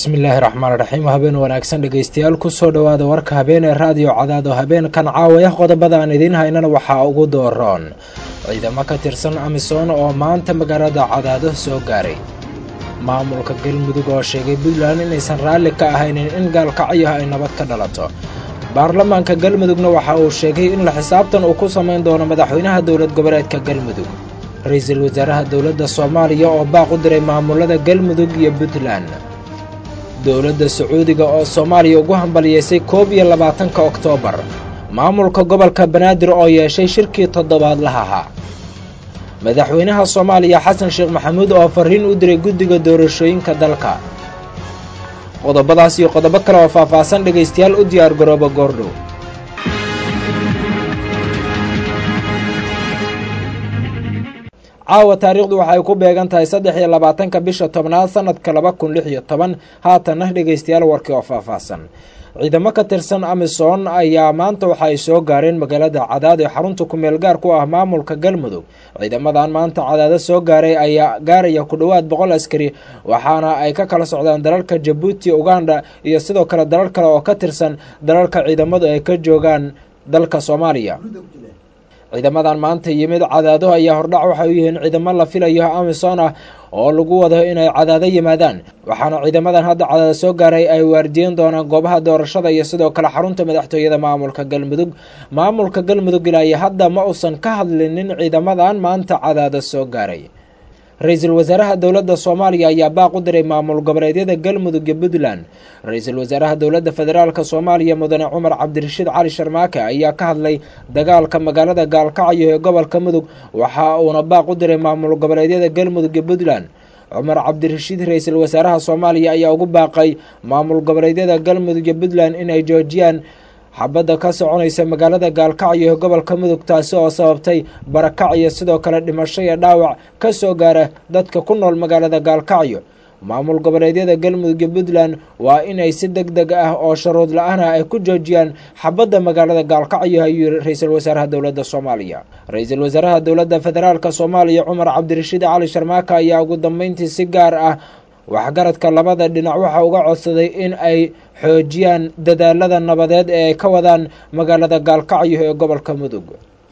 bismillaahi raxmaan raxiim habeen wanaagsan dhegeystayaal kusoo dhowaada warka habeen ee raadiyo cadaado habeenkan caawaya qodobada aan idiin haynana waxaa ugu dooroon ciidamo ka tirsan amisom oo maanta magaalada cadaado soo gaaray maamulka galmudug oo sheegay puntland inaysan raalli ka ahaynin in gaalkacyo ay nabad ka dhalato baarlamaanka galmudugna waxa uu sheegay in la xisaabtan uu ku samayn doono madaxweynaha dowlad goboleedka galmudug ra-iisul wasaaraha dowladda soomaaliya oo baaq u diray maamulada galmudug iyo puntland dowladda sacuudiga oo soomaaliya ugu hambaliyeysay koob iyo labaatanka oktoobar maamulka gobolka banaadir oo yeeshay shirkii toddobaadlaha ahaa madaxweynaha soomaaliya xasan sheekh maxamuud oo fariin u diray guddiga doorashooyinka dalka qodobadaas iyo qodobo kale oo faahfaahsan dhegaystayaal u diyaar garooba goordhow caawa taariikhdu waxay ku beegan tahay saddex iyo labaatanka bisha tobnaad sanadka laba kun lix iyo toban haatanna dhegaystayaal warkii oo faahfaahsan ciidamo ka tirsan amisom ayaa maanta waxa ay soo gaareen magaalada cadaad ee xarunta kumeel gaar ku ah maamulka galmudug ciidamadan maanta cadaado soo gaaray ayaa gaaraya ku dhowaad boqol askari waxaana ay ka kala socdaan dalalka jabuuti uganda iyo sidoo kale dalal kale oo ka tirsan dalalka ciidamadu ay ka joogaan dalka soomaaliya ciidamadan maanta yimid cadaado ayaa hordhac waxay u yihiin ciidamo la filayo amisom ah oo lagu wado inay cadaado yimaadaan waxaana ciidamadan hadda cadaado soo gaaray ay waardiyen doonaan goobaha doorashada iyo sidoo kale xarunta madaxtooyada maamulka galmudug maamulka galmudug ilaa iyo hadda ma uusan ka hadlinin ciidamadan maanta cadaado soo gaaray ra-iisul wasaaraha dowladda soomaaliya ayaa baaq u diray maamul goboleedyada galmudug iyo puntland ra-iisul wasaaraha dowladda federaalk soomaaliya mudane cumar cabdirashiid cali sharmaake ayaa ka hadlay dagaalka magaalada gaalkacyo ee gobolka mudug waxa uuna baaq u diray maamul goboleedyada galmudug iyo puntland cumar cabdirashiid ra-iisul wasaaraha soomaaliya ayaa ugu baaqay maamul goboleedyada galmudug iyo puntland inay joojiyaan xabadda ka soconaysa magaalada gaalkacyo ee gobolka mudug taasi oo sababtay barakac iyo sidoo kale dhimasho iyo dhaawac ka soo gaara dadka ku nool magaalada gaalkacyo maamul goboleedyada galmudug iyo puntland waa inay si deg deg ah oo sharuud la-aana ay ku joojiyaan xabadda magaalada gaalkacyo ayuu yiri ra-iisul wasaaraha dowladda soomaaliya ra-iisul wasaaraha dowladda federaalk soomaaliya cumar cabdirashiid cali sharmaaka ayaa ugu dambeyntii si gaar ah waxgaradka labada dhinac waxa uga codsaday in ay xoojiyaan dadaalada nabadeed ee ay ka wadaan magaalada gaalkacyo ee gobolka mudug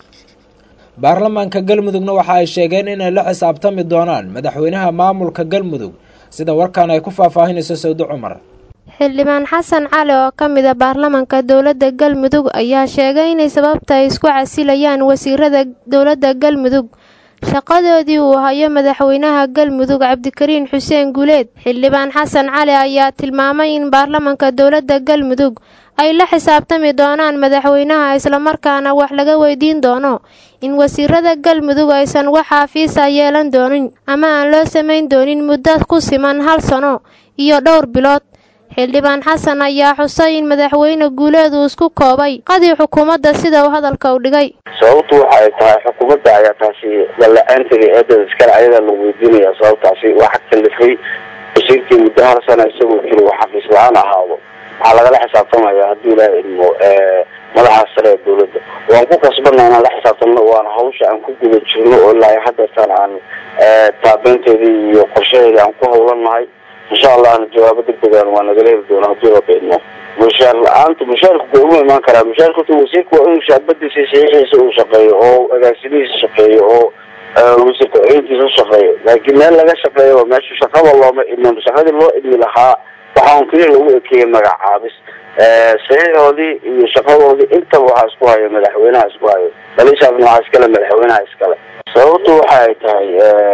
baarlamaanka galmudugna waxa ay sheegeen inay la xisaabtami doonaan madaxweynaha maamulka galmudug sida warkaan ay ku faahfaahinayso sawdo cumar xildhibaan xasan cali oo ka mid a baarlamaanka dowladda galmudug ayaa sheegay inay sababta ay isku casilayaan wasiirada dowladda galmudug shaqadoodii uu hayo madaxweynaha galmudug cabdikariin xuseen guleed xildhibaan xasan cali ayaa tilmaamay in baarlamaanka dowladda galmudug ay la xisaabtami doonaan madaxweynaha islamarkaana wax laga weydiin doono in wasiirada galmudug aysan wax xaafiisa yeelan doonin ama aan loo samayn doonin muddo ku siman hal sano iyo dhowr bilood xildhibaan xasan ayaa xusay in madaxweyne guuleed uu isku koobay qadii xukuumadda sida uu hadalka u dhigay sababtu waxa ay tahay xukuumadda ayaa taasi dalla-aanteeda eedada iskale ayadaa lagu weydiinaya sababtaasi waxa kalifay wasiirkii muddo hal sana isagoo jiro uu xafiis la-aan ahaado waxaa lagala xisaabtamaya haddii ilaaha idmo madaxa sare ee dowladda waan ku kasbana inaan la xisaabtamno waana hawsha aan ku guda jirno oo ilaa hadeertaan aan taabeynteedii iyo qorshaheedii aan ku hawlannahay insha allahna jawaabo degdegan waa nagala heli doona haddii raba idmo mushaar la-aanta mushaarka ku uma imaan karaa mushaarka horta wasiirka waa inuu shaabadiisa saxiixiisa uu shaqeeyo oo agaasimihiisa shaqeeyo oo wasiir ku-xigeenkiisa ushaqeeyo laakiin meel laga shaqeeyo meesha shaqada looma idmin shaqadii loo idmi lahaa waxa un keliya lagu ekeeyey magacaabis saxiixoodii iyo shaqadoodii intaba waxaa isku hayo madaxweynaha isku hayo balishaasna waxaa iskale madaxweynaha iskale sababtu waxa ay tahay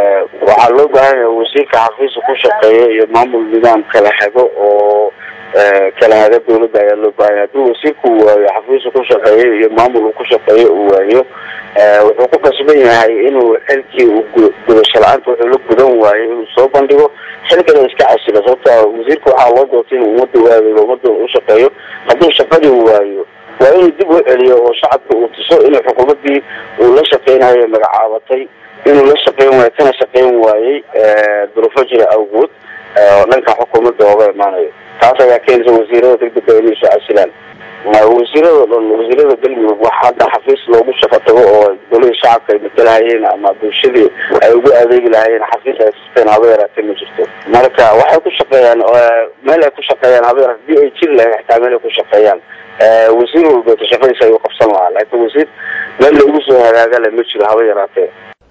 waxaa loo baahan yahay wasiirka xafiisa ku shaqeeya iyo maamul nidaam kala hago oo kala haga dowladda ayaa loo baahanya haddii wasiirku waayo xafiisa ku shaqeeyo iyo maamul uu ku shaqeeyo uu waayo wuxuu ku kasban yahay inuu xilkii uu gudasho la-aanta wuxuu la gudan waayo inuu soo bandhigo xilkana iska casilo sababta wasiirka waxaa loo doortay inuu ummadda u adeego ummadda u shaqeeyo hadduu shaqadii waayo waa inuu dib u celiyo oo shacabka uu tuso inuu xukuumaddii uu la shaqeynayo magacaabatay inuu la shaqeyn waayo kana shaqeyn waayey duruufo jira awgood oo dhanka xukuumadda ooga imaanayo taas ayaa keenaysa wasiirada degdega inay soo casilaan wasiirada dhan wasiirada galmudug wax hadda xafiis loogu shaqo tago oo golihii shacabka ay matalahayeen ama bulshadii ay ugu adeegi lahayeen xafiis ay sisteen haba yaraatee ma jirto marka waxay ku shaqeeyaan meel ay ku shaqeeyaan haba yaraate hadii ay jiri lahayn xitaa meel ay ku shaqeeyaan wasiir walbeeto shaqadiisa ayuu qabsan lahaa laakiin wasiir meel loogu soo hagaagale ma jiro haba yaraatee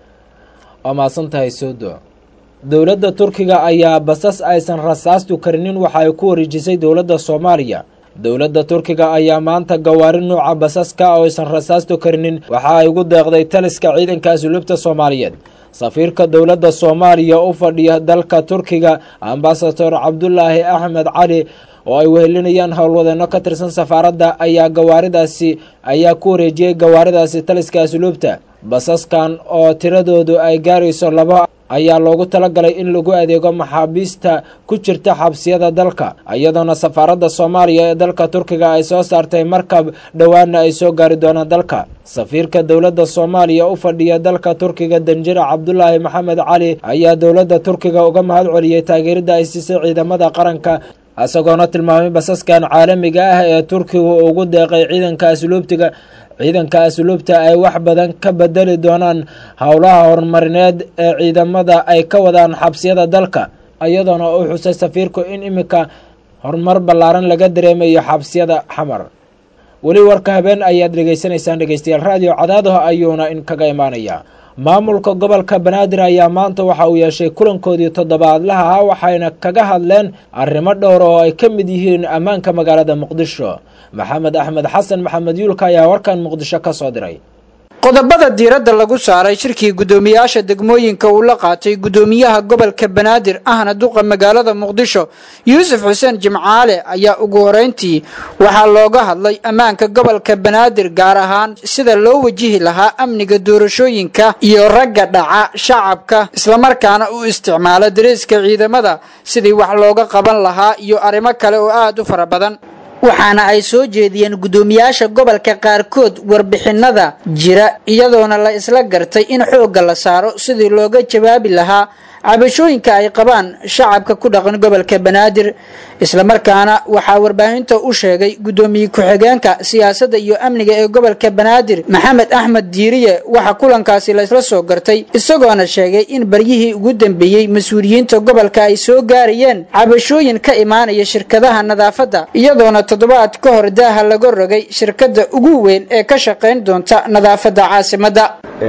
waa mahadsan tahay soodo dowladda turkiga ayaa basas aysan rasaastu karinin waxa ay ku wareejisay dowladda soomaaliya dowladda turkiga ayaa maanta gawaari nuuca basaska oo aysan rasaastu karinin waxa ay ugu deeqday taliska ciidanka asluubta soomaaliyeed safiirka dowladda soomaaliya u fadhiya dalka turkiga ambasador cabdulaahi axmed cali oo ay wehelinayaan howlwadeenno ka tirsan safaaradda ayaa gawaaridaasi ayaa ku wareejiyey gawaaridaasi taliska asluubta basaskan oo tiradoodu ay gaarayso laba ayaa loogu talagalay in lagu adeego maxaabiista ku jirta xabsiyada dalka iyadoona safaaradda soomaaliya ee dalka turkiga ay soo saartay markab dhowaana ay soo gaari doonaan dalka safiirka dowladda soomaaliya u fadhiya dalka turkiga danjira cabdulaahi maxamed cali ayaa dowladda turkiga uga mahad celiyey taageeridda ay siisay ciidamada qaranka isagoona tilmaamay basaskan caalamiga ah ee turkigu ugu deeqay ciidanka asluubtiga ciidanka asluubta ay wax badan ka bedeli doonaan howlaha horumarineed ee ciidamada ay ka wadaan xabsiyada dalka iyadoona uu xusay safiirku in iminka horumar ballaaran laga dareemayo xabsiyada xamar weli warka habeen ayaad dhegaysanaysaan dhegeystayaal raadiyo cadaadaha ayuuna in kaga imaanaya maamulka gobolka banaadir ayaa maanta waxa uu yeeshay kulankoodii toddobaadlaha ah waxayna kaga hadleen arrimo dhowr oo ay ka mid yihiin ammaanka magaalada muqdisho maxamed axmed xasan maxamed yuulka ayaa warkan muqdisho ka soo diray qodobada diiradda lagu saaray shirkii guddoomiyaasha degmooyinka uu la qaatay guddoomiyaha gobolka banaadir ahna duqa magaalada muqdisho yuusuf xuseen jimcaale ayaa ugu horeyntii waxaa looga hadlay ammaanka gobolka banaadir gaar ahaan sida loo wajihi lahaa amniga doorashooyinka iyo ragga dhaca shacabka islamarkaana u isticmaala dariiska ciidamada sidii wax looga qaban lahaa iyo arrimo kale oo aada u fara badan waxaana ay soo jeediyeen guddoomiyaasha gobolka qaarkood warbixinada jira iyadoona la isla gartay in xoogga la saaro sidii looga jawaabi lahaa cabashooyinka ay qabaan shacabka ku dhaqan gobolka banaadir islamarkaana waxaa warbaahinta u sheegay guddoomiye ku-xigeenka siyaasadda iyo amniga ee gobolka banaadir maxamed axmed diiriye waxaa kulankaasi la isla soo gartay isagoona sheegay in baryihii ugu dambeeyey mas-uuliyiinta gobolka ay soo gaarayeen cabashooyin ka imaanaya shirkadaha nadaafadda iyadoona toddobaad ka hor daaha laga rogay shirkadda ugu weyn ee ka shaqayn doonta nadaafadda caasimadda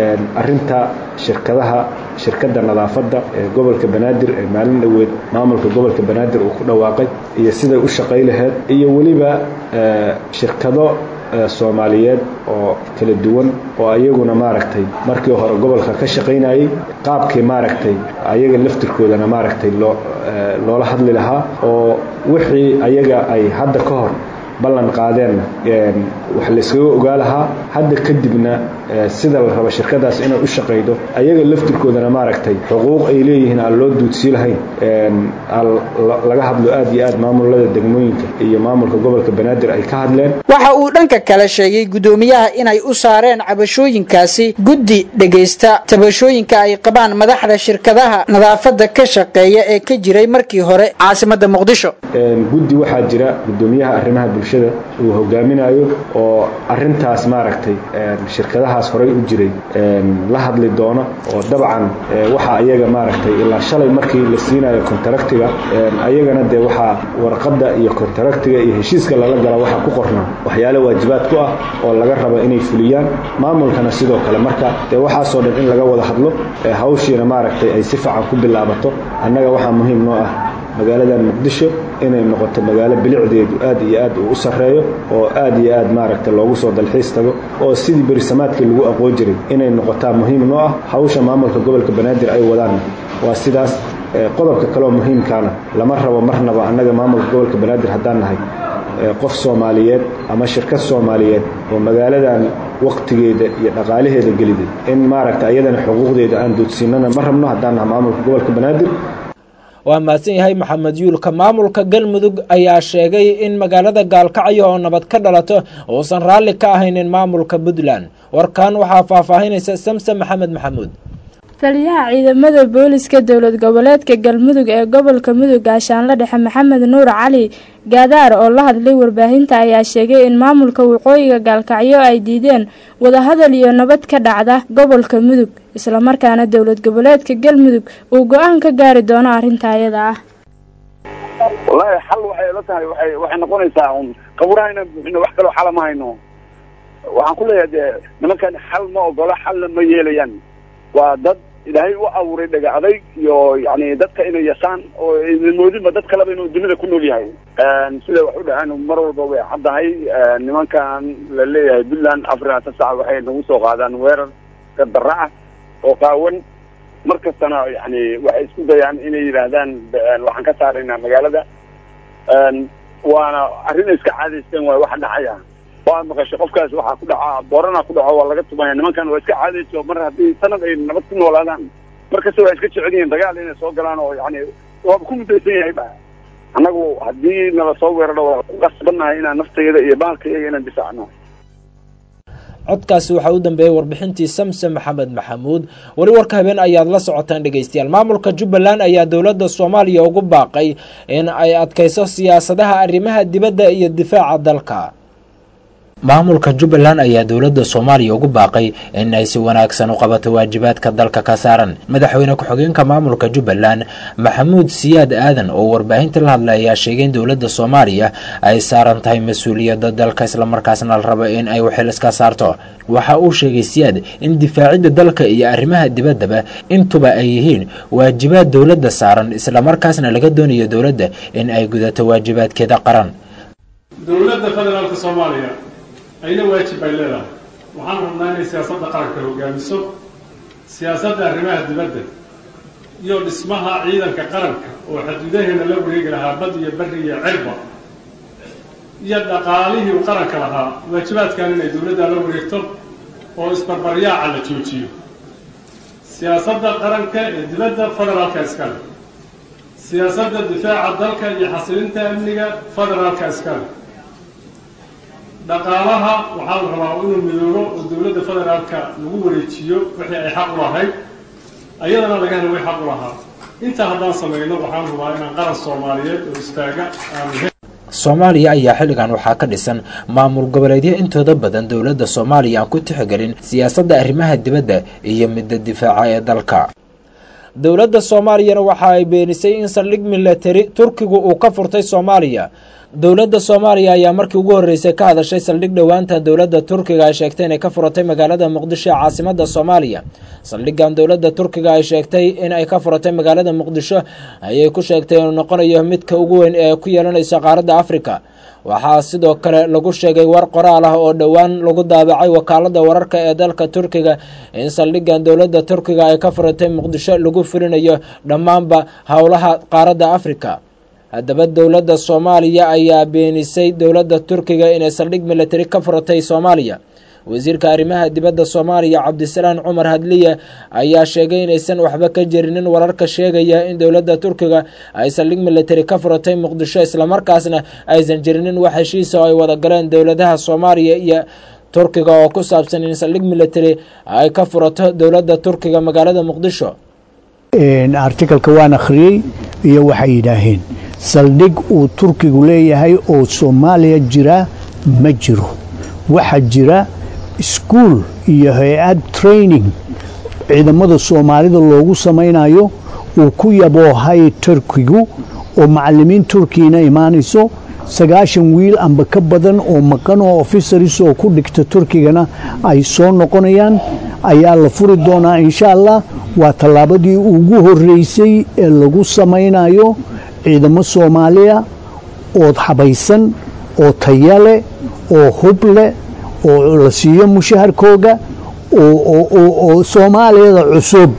arinta shirkadaha shirkadda nadaafadda ee gobolka banaadir ee maalin dhoweed maamulka gobolka banaadir uu ku dhawaaqay iyo siday u shaqay laheyd iyo weliba shirkado soomaaliyeed oo kala duwan oo ayaguna maaragtay markii hore gobolka ka shaqaynayay qaabkii maaragtay ayaga laftirkoodana maaragtay loo loola hadli lahaa oo wixii ayaga ay hadda ka hor ballan qaadeenna wax layskaga ogaa lahaa hadda kadibna sida la rabo shirkadaas inay u shaqaydo ayaga laftirkoodana maaragtay xuquuq ay leeyihiin aan loo duudsii lahayn laga hadlo aad iyo aad maamulada degmooyinka iyo maamulka gobolka banaadir ay ka hadleen waxa uu dhanka kale sheegay guddoomiyaha inay u saareen cabashooyinkaasi guddi dhegaysta tabashooyinka ay qabaan madaxda shirkadaha nadaafadda ka shaqeeya ee ka jiray markii hore caasimadda muqdisho guddi waxaa jira guddoomiyaha arrimaha bulshada uu hogaaminayo oo arintaas maaragtay shirkadahaas horay u jiray la hadli doona oo dabcan waxa ayaga maaragtay ilaa shalay markii la siinayo kontaraktiga ayagana dee waxaa warqadda iyo kontaraktiga iyo heshiiska lala gala waxaa ku qornaa waxyaale waajibaad ku ah oo laga rabo inay fuliyaan maamulkana sidoo kale marka dee waxaasoo dhan in laga wada hadlo hawshiina maaragtay ay si fiican ku bilaabato annaga waxaa muhiim noo ah magaaladan muqdisho inay noqoto magaalo bilicdeedu aad iyo aad uu u sarreeyo oo aad iyo aad maaragta loogu soo dalxiis tago oo sidii berisamaadkii lagu aqoon jiray inay noqotaa muhiim noo ah hawsha maamulka gobolka banaadir ay wadaanna waa sidaas qodobka kaleoo muhiimkaana lama rabo marnaba annaga maamulka gobolka banaadir haddaan nahay qof soomaaliyeed ama shirkad soomaaliyeed oo magaaladan waqtigeeda iyo dhaqaalaheeda geliday in maaragta ayadana xuquuqdeeda aan doodsiinana ma rabno haddaan nahay maamulka gobolka banaadir waa mahadsan yahay maxamed yuulka maamulka galmudug ayaa sheegay in magaalada gaalkacyo oo nabad ka dhalato uusan raalli ka ahaynin maamulka puntland warkan waxaa faahfaahinaysa samse maxamed maxamuud taliyaha ciidamada booliska dowlad goboleedka galmudug ee gobolka mudug gaashaanle dhexe maxamed nuur cali gaadaar oo la hadlay warbaahinta ayaa sheegay in maamulka waqooyiga gaalkacyo ay diideen wadahadal iyo nabad ka dhacda gobolka mudug islamarkaana dowlad goboleedka galmudug uu go-aan ka gaari doono arrinta ayada ah wallaahi xal waxay la tahay waay waxay noqonaysaa un qaburaha inaan buuxino wax kaloo xala ma hayno waxaan ku leeyahay dee nimankan xal ma ogola xalna ma yeelayaan waa dad ilaahay u abuuray dhega adayg iyo yani dadka inay yasaan oo moodinba dad kaleba inuu dunida ku nool yahay sida wax u dhahaan mar walba way caddahay nimankan la leeyahay puntland africa tasac waxay nagu soo qaadaan weerar gadara ah oo qaawan mar kastana yani waxay isku dayaan inay yidhaahdaan waxaan ka saaraynaa magaalada waana arrin iska caadaysteen waay waxa dhacaya waa maqashay qofkaas waxaa ku dhaca boorana ku dhaco waa laga tumaya nimankan waa iska caadayso mar haddii sanad ay nabad ku noolaadaan mar kasta waa iska jecel yihiin dagaal inay soo galaan oo yani waaba ku mudaysan yahay ba annagu haddii nala soo weeraro waa ku qasbannahay inaan naftayda iyo baalkayaga inaan difaacno codkaasi waxaa u dambeeyey warbixintii samse maxamed maxamuud weli warka habeen ayaad la socotaan dhegeystayaal maamulka jubbaland ayaa dowladda soomaaliya ugu baaqay in ay adkayso siyaasadaha arrimaha dibadda iyo difaaca dalka maamulka jubbaland ayaa dowladda soomaaliya ugu baaqay in ay si wanaagsan u qabato waajibaadka dalka ka saaran madaxweyne ku-xigeenka maamulka jubbaland maxamuud siyaad aadan oo warbaahinta la hadlay ayaa sheegay in dowladda soomaaliya ay saaran tahay mas-uuliyadda dalka islamarkaasna la rabo in ay waxil iska saarto waxa uu sheegay siyaad in difaacidda dalka iyo arrimaha dibaddaba intuba ay yihiin waajibaad dowladda saaran islamarkaasna laga doonayo dowladda in ay gudato waajibaadkeeda qaran dowladda federaalka soomaaliya ayna waajib bay leedahay waxaan rabnaa inay siyaasadda qaranka hogaamiso siyaasadda arrimaha dibadda iyo dhismaha ciidanka qaranka oo xaduudaheena la wareegi lahaa bad iyo bari iyo cirba iyo dhaqaalihii u qaranka lahaa waajibaadkan inay dowladda la wareegto oo isbarbaryaaca la joojiyo siyaasadda qaranka ee dibadda federaalka iskale siyaasadda difaaca dalka iyo xasilinta amniga federaalka iskale dhaqaalaha waxaa la rabaa inuu midoobo oo dowladda federaalka lagu wareejiyo wixii ay xaq u lahayd ayadana laga helo way xaq u lahaa intaa haddaan samayno waxaan rabaa inaan qaran soomaaliyeed oo istaaga aan soomaaliya ayaa xilligan waxaa ka dhisan maamul goboleedyo intooda badan dowladda soomaaliya aan ku tixgelin siyaasadda arrimaha dibadda iyo midda difaaca ee dalka dowladda soomaaliyana waxa ay beenisay in saldhig milatari turkigu uu ka furtay soomaaliya dowladda soomaaliya ayaa markii ugu horreysay ka hadashay saldhig dhowaantan dowladda turkiga ay sheegtay inay ka furatay magaalada muqdisho ee caasimada soomaaliya saldhigan dowladda turkiga ay sheegtay in ay ka furatay magaalada muqdisho ayay ku sheegtay inuu noqonayo midka ugu weyn ee ku yeelanaysa qaaradda afrika waxaa sidoo kale lagu sheegay war qoraal ah oo dhowaan lagu daabacay wakaalada wararka ee dalka turkiga in saldhigan dowladda turkiga ay ka furatay muqdisho lagu fulinayo dhammaanba howlaha qaaradda afrika haddaba dowladda soomaaliya ayaa beenisay dowladda turkiga inay saldhig milatari ka furatay soomaaliya wasiirka arrimaha dibadda soomaaliya cabdisalaan cumar hadliye ayaa sheegay inaysan waxba ka jirinin wararka sheegaya in dowladda turkiga ay saldhig milatari ka furatay muqdisho islamarkaasna aysan jirinin wax heshiisa oo ay wada galeen dowladaha soomaaliya iyo turkiga oo ku saabsan in saldhig milatari ay ka furato dowladda turkiga magaalada muqdisho artikalka waan akhriyey iyo waxay yidhaaheen saldhig uu turkigu leeyahay oo soomaaliya jira ma jiro waxaa jira iskuol iyo hay-ad training ciidamada soomaalida loogu samaynayo uu ku yaboohay turkigu oo macalimiin turkiyana imaanayso sagaashan wiil amba ka badan oo maqan oo officeris oo ku dhigta turkigana ay soo noqonayaan ayaa la furi doonaa insha allah waa tallaabadii ugu horreysay ee lagu samaynayo ciidamo soomaaliya oo xabaysan oo taya leh oo hub leh oo la siiyo mushaharkooga oo soomaaliyada cusub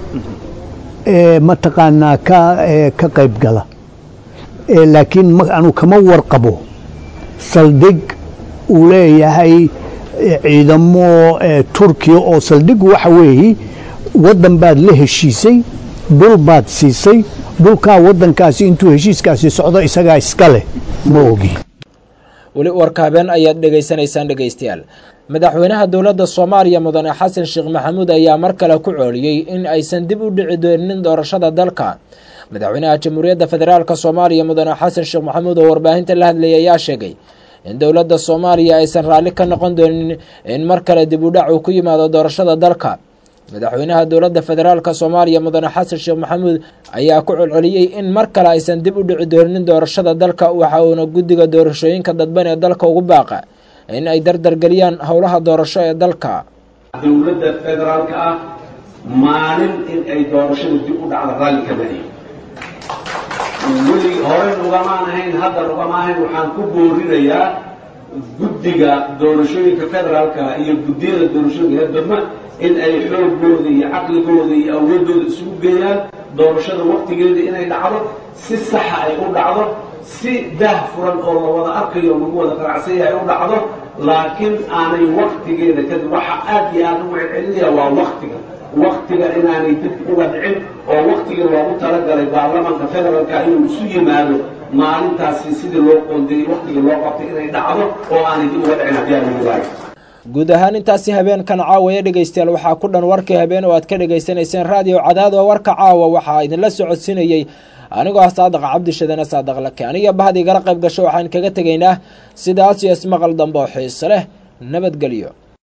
ee mataqaanaa ka qayb gala laakiin anu kama warqabo saldhig uu leeyahay ciidamo turkiya oo saldhig waxa weeye waddan baad la heshiisay dhul baad siisay dhulkaa waddankaasi intuu heshiiskaasi socdo isagaa iska leh ma ogi weli warka habeen ayaad dhegaysanaysaan dhegaystayaal madaxweynaha dowladda soomaaliya mudane xasan sheekh maxamuud ayaa mar kale ku cooliyey in aysan dib u dhici doonin doorashada dalka madaxweynaha jamhuuriyadda federaalk soomaaliya mudane xasan sheekh maxamuud oo warbaahinta la hadlayay ayaa sheegay in dowladda soomaaliya aysan raalli ka noqon doonin in mar kale dib u dhac uu ku yimaado doorashada dalka madaxweynaha dowladda federaalk soomaaliya mudane xasan sheekh maxamuud ayaa ku celceliyey in mar kale aysan dib u dhici doonin doorashada dalka waxa uuna guddiga doorashooyinka dadban ee dalka ugu baaqa in ay dardargeliyaan howlaha doorasho ee dalka dowladda federaalka ah maalin in ay doorashada dib u dhacda raalli ka mari weli hore ugamaan ahayn hadda ugama ahayn waxaan ku boorinayaa guddiga doorashooyinka federaalka iyo guddiyada doorashooyinka dadma in ay xoogooda iyo caqligooda iyo awoodooda isugu geeyaan doorashada waktigeeda inay dhacdo si saxa ay u dhacdo si daah furan oo la wada arkayo lagu wada qanacsan yahay u dhacdo laakiin aanay waktigeeda kadib waxa aad iyo aad ugu celcelinaya waa waktiga waktiga inaanay dib uga dhicin oo waktiga loogu talagalay baarlamanka federaalka inuu isu yimaado maalintaasi sidii loo qoondeeyey waktiga loo qabtay inay dhacdo oo aanay dib uga dhicin haddii aan lagu waayo guud ahaan intaasi habeenkan caawaya dhegaystayaal waxaa ku dhan warkii habeen oo aad ka dhagaysanayseen raadiyo cadaad oo warka caawa waxaa idinla socodsiinayey anigoo ah saadaq cabdishadane saadaq lake aniga bahdi igala qayb gasho waxaan kaga tegaynaa sidaas iyo ismaqal dambe oo xiise leh nabadgelyo